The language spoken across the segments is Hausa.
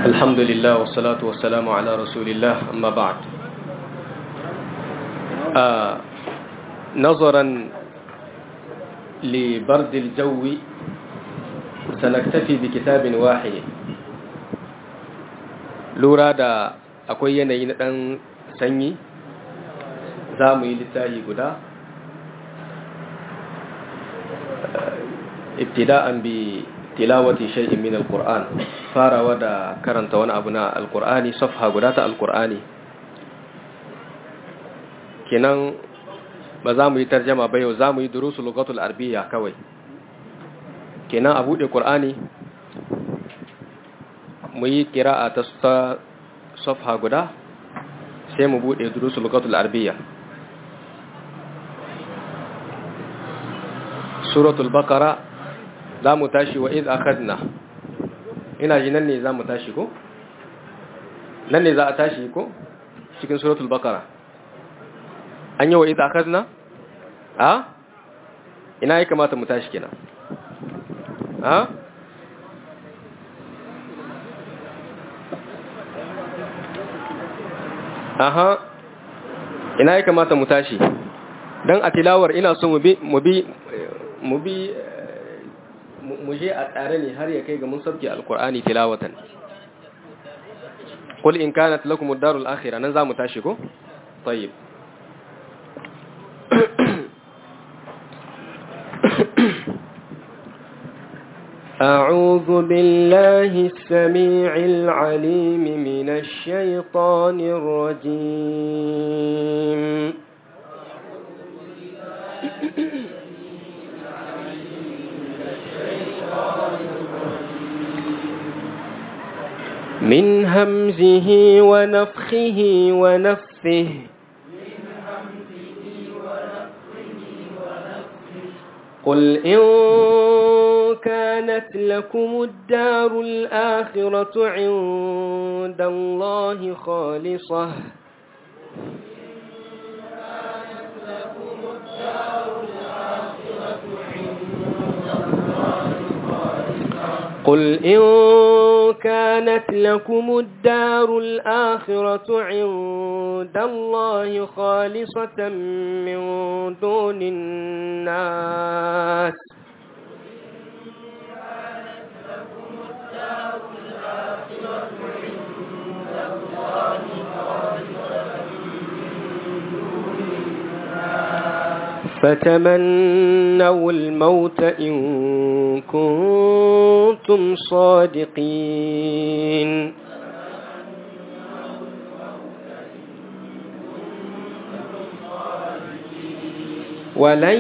الحمد لله والصلاة والسلام على رسول الله أما بعد آه نظرا لبرد الجو سنكتفي بكتاب واحد lura da akwai yanayi na ɗan sanyi za mu yi littafi guda ibtida'an bi tilawati shay'in min alquran farawa da karanta wani abu na alqur'ani safha guda ta alqur'ani kenan ba za mu yi tarjama ba yau za mu yi durusul lugatul arabiyya kawai kenan a buɗe qur'ani mu yi kira'a ta safha guda sai mu buɗe durusul lugatul arabiyya suratul baqara za mu tashi wa iz akhadna ina ji nan ne za mu tashi ko nan ne za a tashi ko cikin suratul baqara an yi wa iz akhadna a ina ya kamata mu tashi kenan a aha ina ya kamata mu tashi dan a tilawar ina so mu bi mu bi mu bi mu je a tsare ne har ya kai ga mun sabke alkur'ani tilawatan qul in kanat lakum ad-darul akhirah nan zamu tashi ko tayyib أعوذ بالله السميع العليم من الشيطان الرجيم من همزه ونفخه ونفثه قل إن كانت لكم الدار الآخرة عند الله خالصة قل إن كانت لكم الدار الآخرة عند الله خالصة من دون الناس فتمنوا الموت إن كنتم صادقين ولن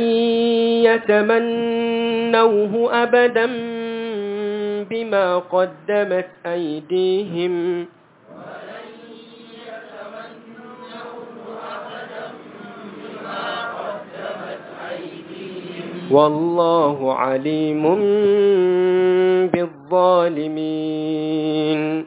يتمنوه أبدا بما قدمت أيديهم والله عليم بالظالمين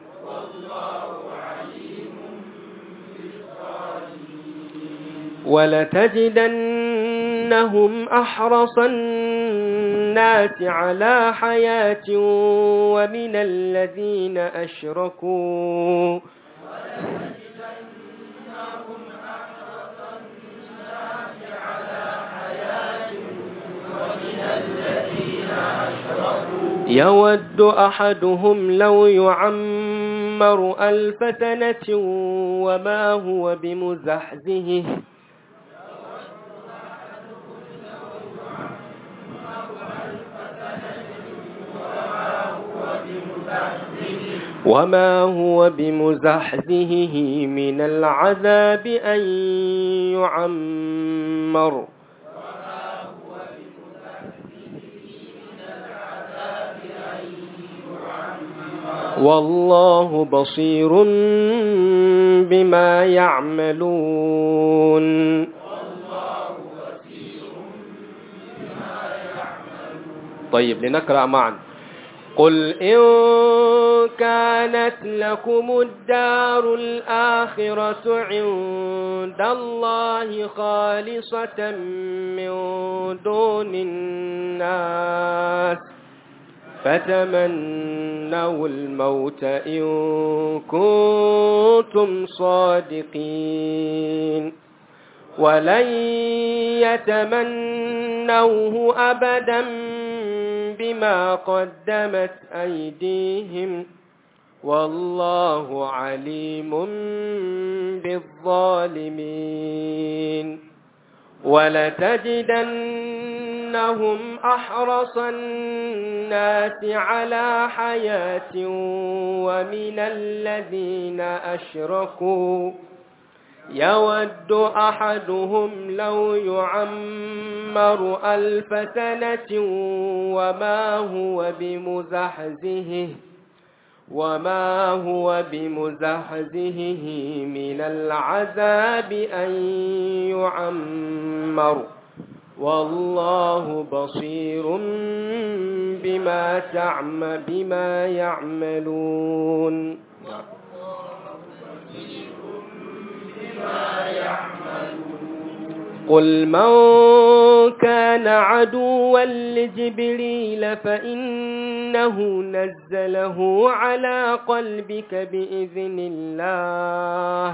ولتجدنهم أحرص الناس على حياة ومن الذين أشركوا يود أحدهم لو يعمر ألف سنة وما هو بمزحزه وما هو بمزحزهه من العذاب أن يعمر والله بصير بما يعملون طيب لنقرأ معا قل إن كانت لكم الدار الآخرة عند الله خالصة من دون الناس فتمنوا الموت إن كنتم صادقين ولن يتمنوه أبدا بما قدمت أيديهم والله عليم بالظالمين ولتجدنهم أحرص الناس على حياة ومن الذين أشركوا يود أحدهم لو يعمر ألف سنة وما هو بمزحزهه وما هو بمزحزهه من العذاب أن يعمر والله بصير بما تعم بما يعملون قل من كان عدوا لجبريل فإنه نزله على قلبك بإذن الله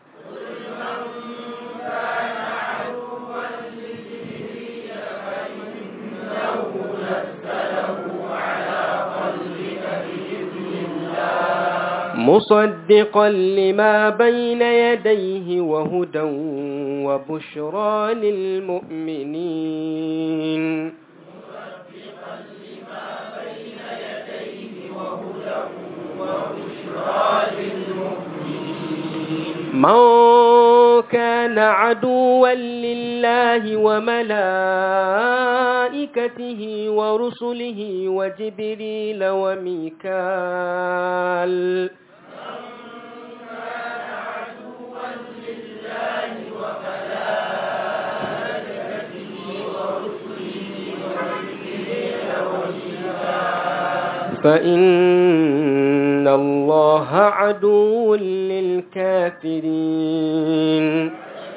مصدقا لما بين يديه وهدى وبشرى للمؤمنين من كان عدوا لله وملائكته ورسله وجبريل وميكال فإن الله عدو للكافرين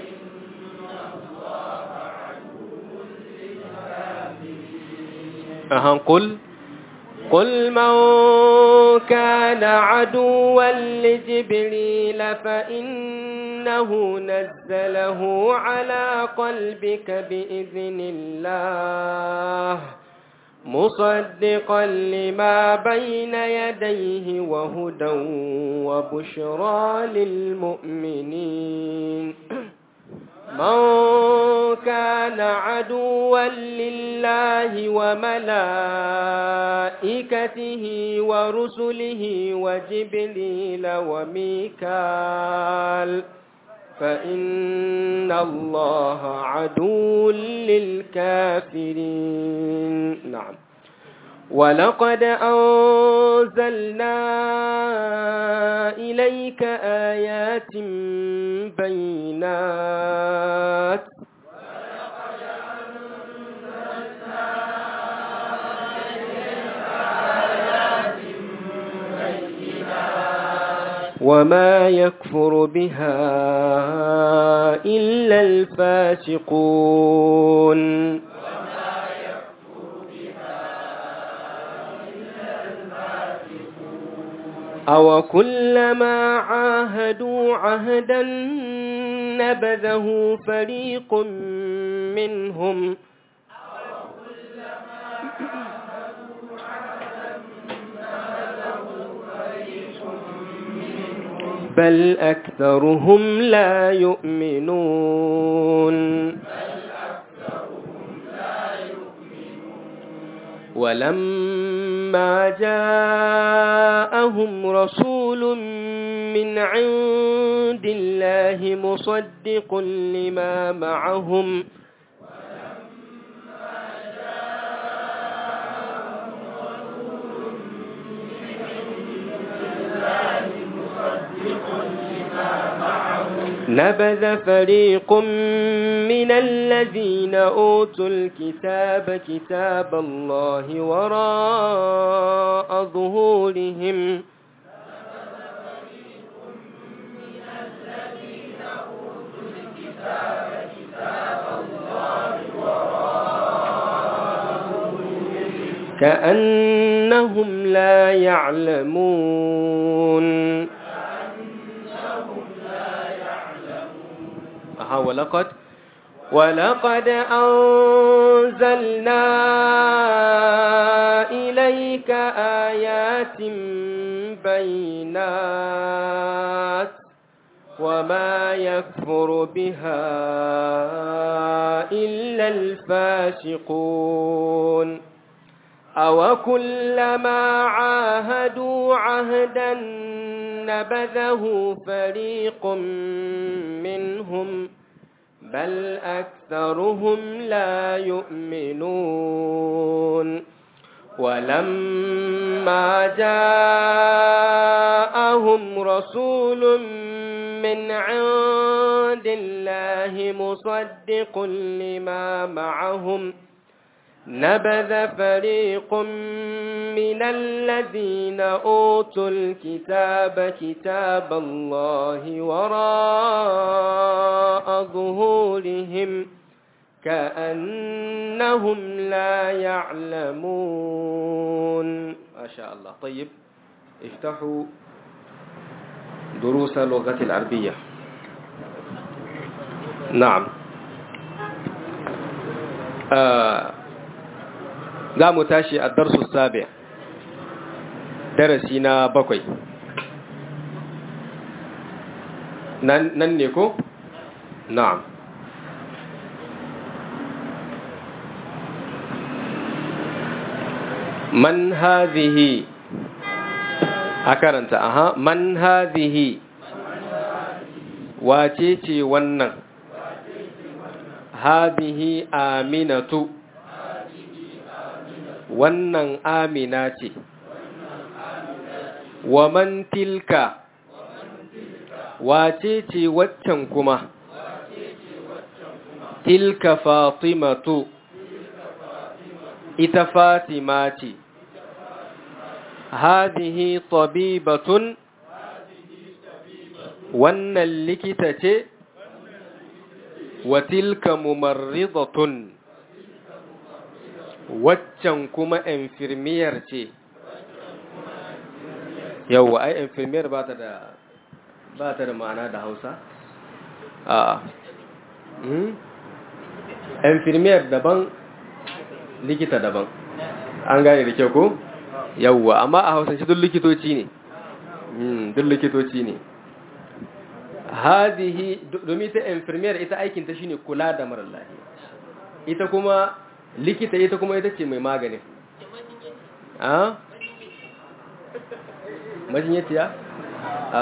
أهم قل قل من كان عدوا لجبريل فإنه نزله على قلبك بإذن الله مصدقا لما بين يديه وهدى وبشرى للمؤمنين من كان عدوا لله وملائكته ورسله وجبريل وميكال فإن الله عدو للكافرين نعم ولقد أنزلنا إليك آيات بينات وما يكفر بها إلا الفاسقون أو كلما عاهدوا عهدا نبذه فريق منهم بل أكثرهم لا يؤمنون ولما جاءهم رسول من عند الله مصدق لما معهم نبذ فريق من الذين أوتوا الكتاب كتاب الله وراء ظهورهم كأنهم لا يعلمون أها ولقد ولقد أنزلنا إليك آيات بينات وما يكفر بها إلا الفاسقون أو كلما عاهدوا عهدا نبذه فريق منهم بل أكثرهم لا يؤمنون ولما جاءهم رسول من عند الله مصدق لما معهم نبذ فريق من الذين أوتوا الكتاب كتاب الله وراء ظهورهم كأنهم لا يعلمون ما شاء الله طيب افتحوا دروس اللغة العربية نعم آه za mu tashi a darsu sabi darasi na bakwai nan ne ko? na'am man hadhihi a karanta aha man hadhihi wace ce wannan hadhihi aminatu wannan amina ce wa man tilka wace ce waccan kuma tilka fatimatu ita fatima ce hadihi tabibatun wannan likita ce wa tilka mumarridatun waccan kuma infirmiyar ce yau ai infirmiyar ba ta da ba ta da ma'ana da hausa a infirmiyar daban likita daban an gane da kyau ko yauwa amma a hausance duk likitoci ne duk likitoci ne hadihi domin ta infirmiyar ita aikinta shine kula da marar lafiya ita kuma likita ita kuma ita ce mai maganin a majinyatiya a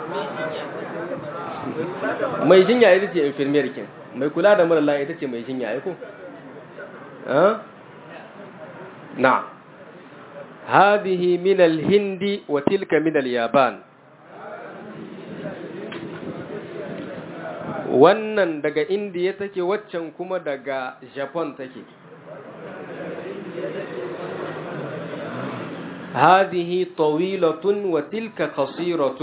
mai jinya ita ce infirmiyar kin mai kula da marar lafiya ita ce mai jinya aiko a na هذه من الهند وتلك من اليابان wannan daga indiya take waccan kuma daga japan take هذه طويلة وتلك قصيرة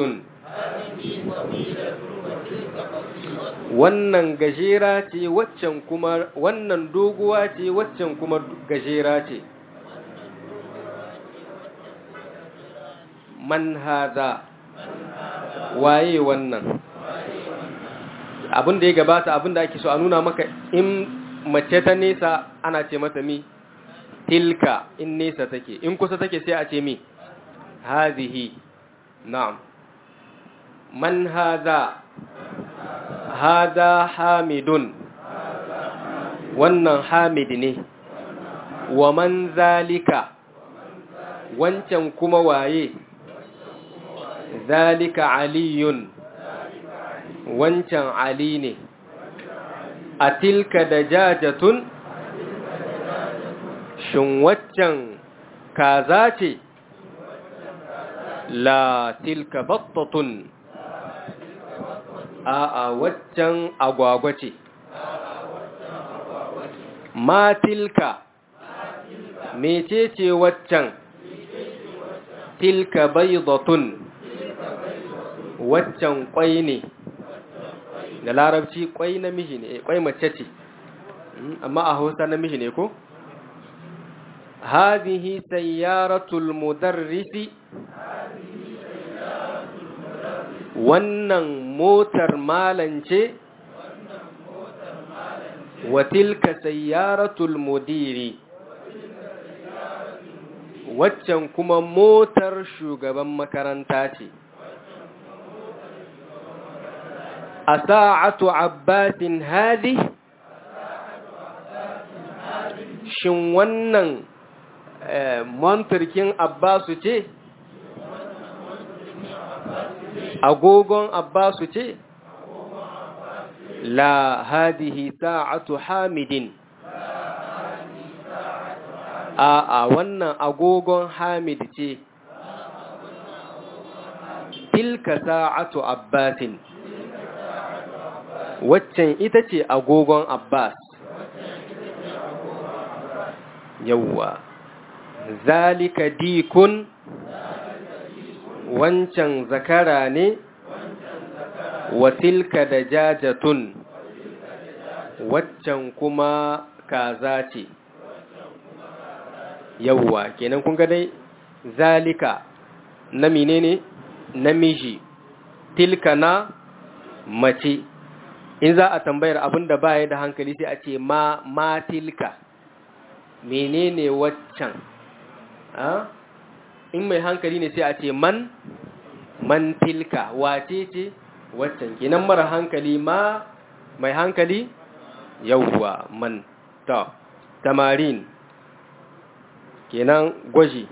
wannan gajera ce waccan kuma wannan doguwa ce waccan kuma gajera ce man hada waye wannan abin da ya gabata abin da ake so a nuna maka in mace ta nesa ana ce mata mi tilka in nesa take in kusa take sai a ce mi hazihi na'am man hada hada hamidun wannan hamid ne wa man zalika wancan kuma waye zalika aliyun wancan ali ne a tilka da jajatun shin waccan kaza ce la tilka battatun a a waccan agwagwa ce ma tilka mecece waccan tilka baydatun waccan kwai ne da larabci kwai namiji ne kwai mace ce amma a hausa namiji ne ko هذه سيارة المدرس wannan motar malan ce wa tilka sayyaratul mudiri waccan kuma motar shugaban makaranta ce a sa'atu abbasin hadi shin wannan montarkin abbasu ce agogon abbasu ce la hadihi sa'atu hamidin a a wannan agogon hamid ce tilka sa'atu abbasin waccan ita ce agogon abbas yawwa zalika dikun wancan zakara ne wa tilka da jajatun waccan kuma kaza ce yawwa kenan kun ga dai zalika na menene namiji tilka na mace in za a tambayar abin da baya da hankali sai a ce ma ma tilka menene waccan in mai hankali ne sai a ce man man tilka wace ce waccan kenan mara hankali ma mai hankali yawwa man ta tamarin kenan gwaji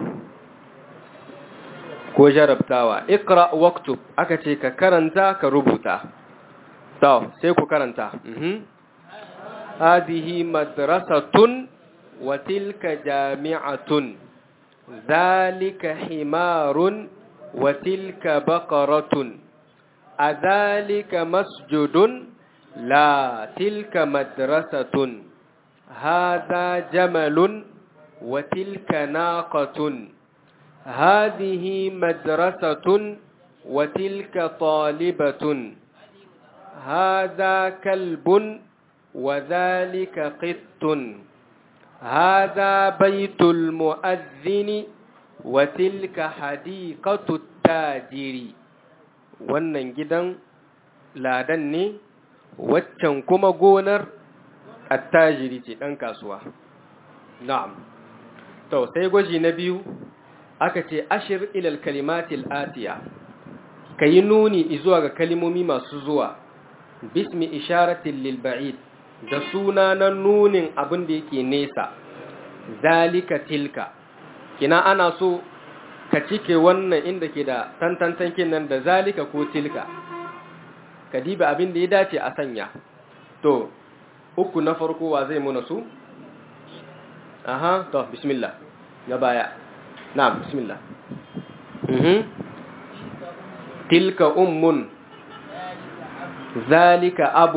ko jarabtawa ikra waktub aka ce ka karanta ka rubuta to sai ku karanta mhm hadihi madrasatun wa tilka jami'atun zalika himarun wa tilka baqaratun adhalika masjudun la tilka madrasatun hadha jamalun wa tilka naqatun هذه مدرسة وتلك طالبة هذا كلب وذلك قط هذا بيت المؤذن وتلك حديقة التاجر wannan gidan ladan ne waccan kuma gonar attajiri ce ɗan kasuwa na'am to sai gwaji na biyu aka ce ashir ilal kalimatil atiya ka yi nuni zuwa ga kalimomi masu zuwa bismi isharatin lil ba'id da suna na nunin abin da yake nesa zalika tilka kina ana so ka cike wannan inda ke da tantantankin nan da zalika ko tilka ka diba abin da ya dace a sanya to uku na farko wa zai muna su aha to bismillah na baya نعم بسم الله مه. تلك أم ذلك أب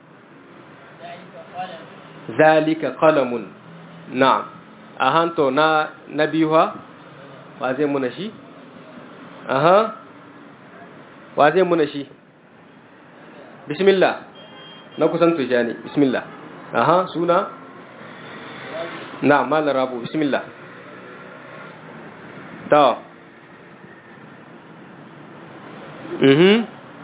ذلك قلم نعم أهانتو نا نبيها وازي منشي أها وازي منشي بسم الله نكسن تجاني بسم الله أها سونا نعم مال رابو بسم الله to mhm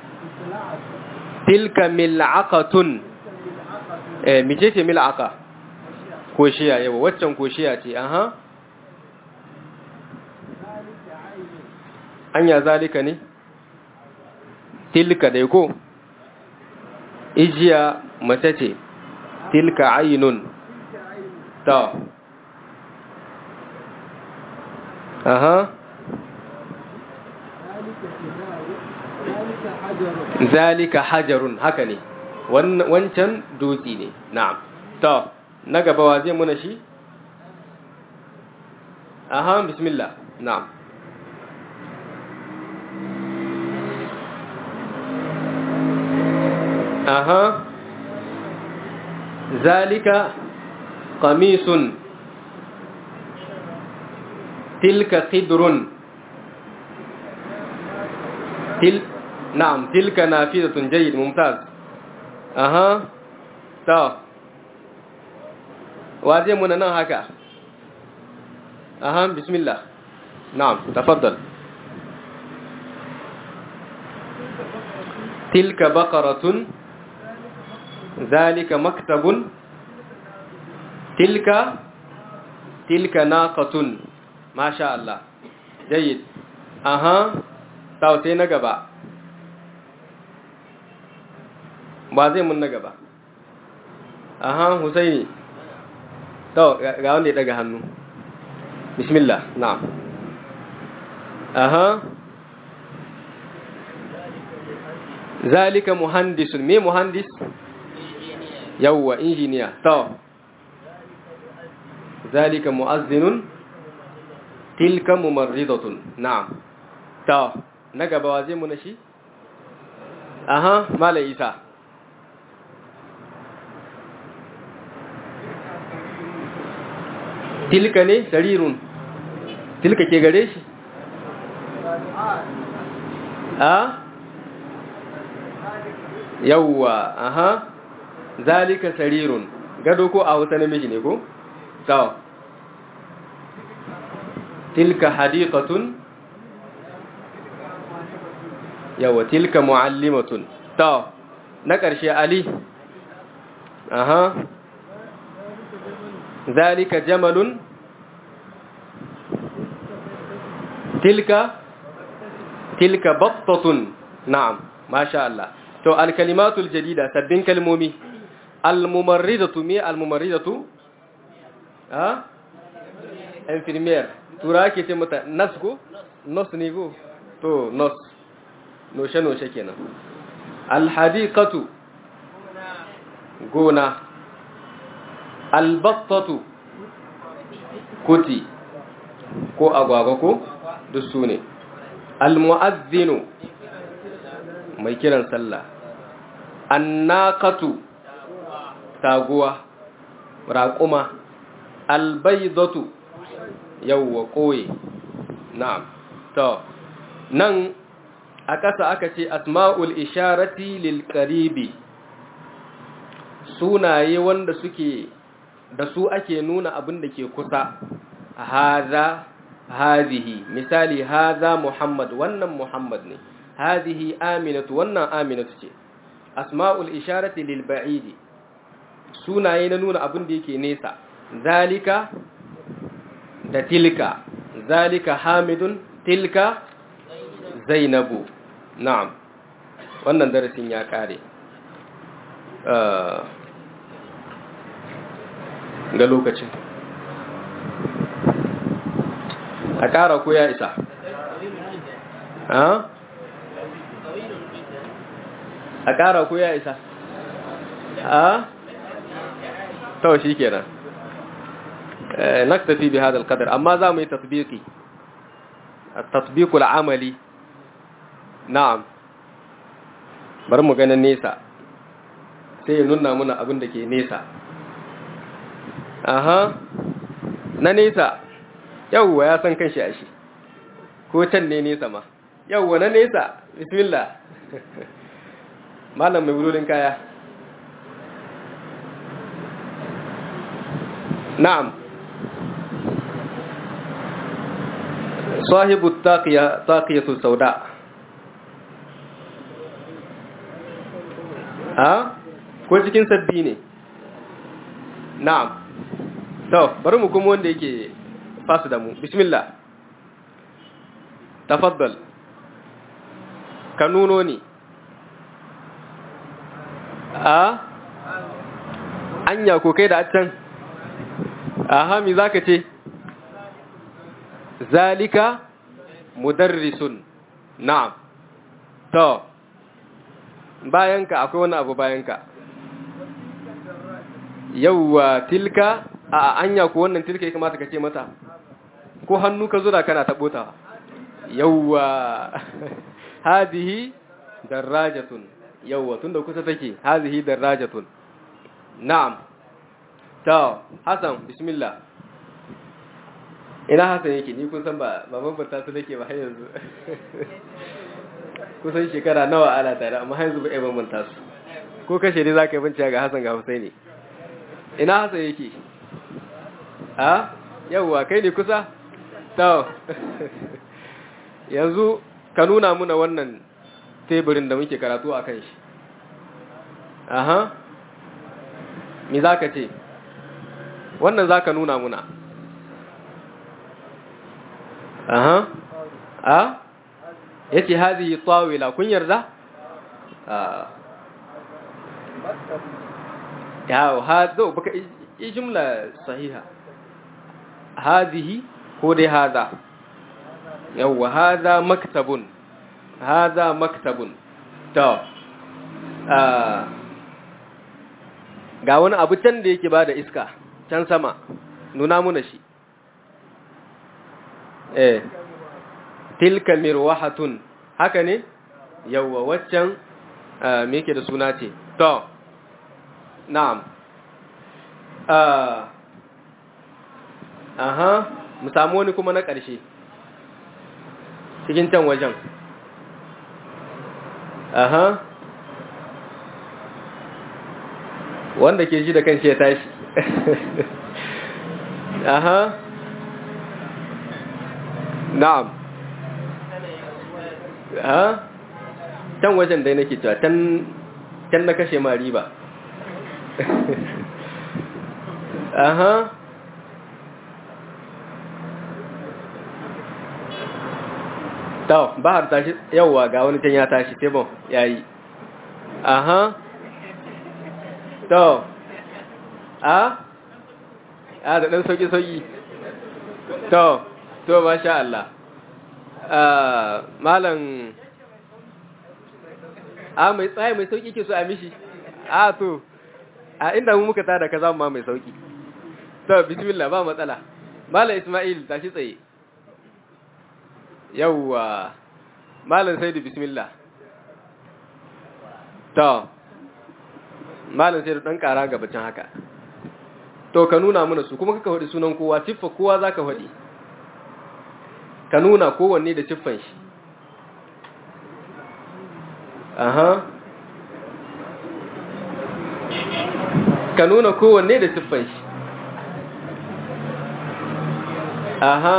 tilka mil'aqatun eh mice ce mil'aqa koshiya yawa waccan koshiya ce aha anya zalika ne tilka dai ko ijiya mace ce tilka ainun to aha zalika hajarun haka ne wancan dutse ne na'am to na gaba wa zai muna shi aha bismillah na'am aha zalika qamisun تلك قدر تل نعم تلك نافذة جيد ممتاز أها تا واجه من nan haka aha bismillah na'am tafaddal tilka baqaratun zalika maktabun tilka tilka naqatun masha Allah jayyid aha taw sai na gaba ba zai mun na gaba aha husaini to ga wanda ya daga hannu bismillah na'am aha zalika muhandisun me muhandis yawwa injiniya to zalika muazzinun tilka mumarridatun na'am to na gaba wa zai mu na shi aha mala isa tilka ne sarirun tilka ke gare shi a yawwa aha zalika sarirun gado ko a wata namiji ne ko sawa tilka hadiqatun yawwa tilka muallimatun sawa na ƙarshe ali aha zalika jamalun tilka tilka battatun na'am masha Allah to alkalimatul jadida sabbin kalmomi almumarridatu me almumarridatu ha infirmier tura ke ce mata nas ko nos ne go to nos noshe noshe kenan alhadiqatu gona albattatu kuti ko agwagwa ko duk su ne almu'azzinu mai kiran sallah annaqatu taguwa raquma albaydatu yawwa koyi na'am to nan a ƙasa aka ce asma'ul isharati lil qaribi sunaye wanda suke da su ake nuna abin da ke kusa haza hazihi misali haza muhammad wannan muhammad ne hazihi aminatu wannan aminatu ce asma'ul isharati lil ba'idi sunaye na nuna abin da yake nesa zalika da tilka zalika hamidun tilka zainabu na'am wannan darasin ya kare ga lokacin a ƙara ko ya isa a ƙara ko ya isa a to shi kenan naktafi bi hadal qadar amma za mu yi tatbiqi at-tatbiq al-amali na'am bari mu ganin nesa sai ya nuna muna abin da ke nesa aha na nesa yawwa ya san kanshi a shi ko can ne nesa ma yawwa na nesa bismillah malam mai wulolin kaya na'am sahibu taqiya taqiyatu sauda ha ko cikin sabbi ne na'am to bari mu kuma wanda yake fasu da mu bismillah tafaddal ka nuno ni a anya ko kai da can aha mi zaka ce zalika mudarrisun na'am to bayanka akwai wani abu bayanka yauwa tilka a anya ko wannan tilka ya kamata ka ce mata ko hannu ka zura kana taɓota yauwa hadihi darajatun yauwa tunda kusa take hadihi darajatun na'am ta hasan bismillah ina hasan yake ni kun san ba ba bambanta su nake ba har yanzu kusan shekara nawa ana tare amma har yanzu ba ai bambanta su ko kashe ne zaka yi bincika ga hasan ga husaini ina hasan yake a yawwa kai ne kusa to yanzu ka nuna muna wannan teburin da muke karatu a kan shi aha me za ka ce wannan za ka nuna muna aha a ya ce hazi tsawila kun yarda yawo hazo baka yi jumla sahiha hazihi ko dai haza yawwa haza maktabun haza maktabun to ga wani abu can da yake bada iska can sama nuna muna shi eh tilka mirwahatun haka ne yawwa waccan me yake da suna ce to na'am aha mu samu wani kuma na ƙarshe cikin can wajen aha wanda ke ji da kan ya tashi aha na'am ha can wajen dai nake cewa can na kashe ma riba aha to bahar tashi yawwa ga wani can ya tashi tebon yayi aha to a a da dan sauki sauki to to masha Allah malam a mai tsaye mai sauki ke so a mishi a to a inda mu muka tada ka zama mai sauki to bismillah ba matsala malam isma'il tashi tsaye yawwa malam saidu bismillah to malam saidu dan kara gabacin haka to ka nuna mana su kuma kaka faɗi sunan kowa siffa kowa za ka faɗi ka nuna kowanne da siffan shi aha ka nuna kowanne da siffan shi aha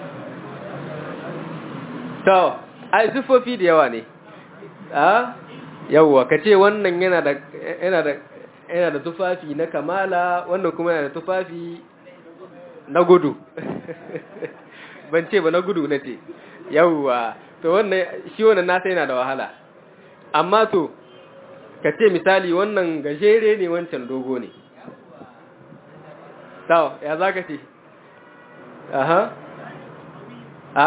to ai siffofi da yawa ne a yawwa ka ce wannan yana da yana da yana da tufafi na kamala wannan kuma yana da tufafi na gudu ban ce ba na gudu na ce yawwa to wannan shi wannan nasa yana da wahala amma to ka ce misali wannan gajere ne wancan dogo ne tawo ya za ka ce aha a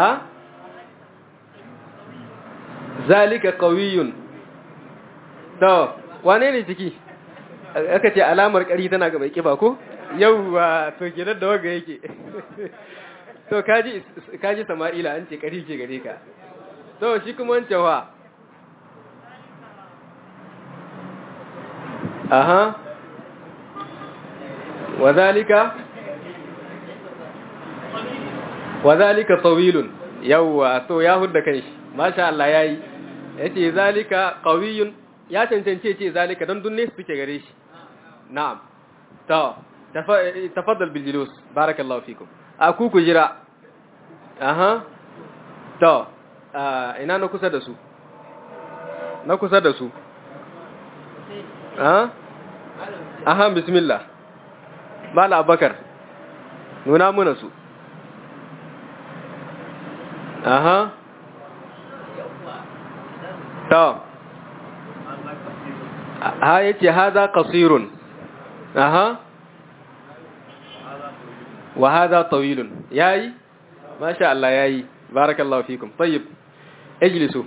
zalika qawiyun to wane ne ciki aka ce alamar ƙari tana ga mai kiba ko yauwa to gidan da waga yake to kaji kaji sama'ila an ce ƙari ke gare ka to shi kuma wancan wa aha wazalika wazalika tawilun yauwa to ya hudda kanshi masha Allah yayi yace zalika qawiyun ya cancance ce zalika don dunne suke gare shi na'am to tafaddal bil julus barakallahu fikum a ku ku jira aha to ina na kusa da su na kusa da su aha aha bismillah mala abakar nuna muna su aha to ha yace haza qasirun aha wa hadha tawilun yayi masha Allah yayi barakallahu fikum tayyib ijlisu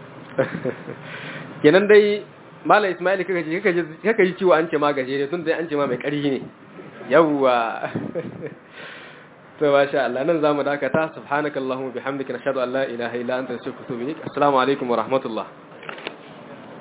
kenan dai mala ismail kaka ji kaka ji ciwo an ce ma gajere tun dai an ce ma mai ƙarfi ne yawwa to masha Allah nan zamu dakata subhanakallahumma bihamdika nashhadu an la ilaha illa anta astaghfiruka wa atubu ilaik assalamu alaikum wa rahmatullah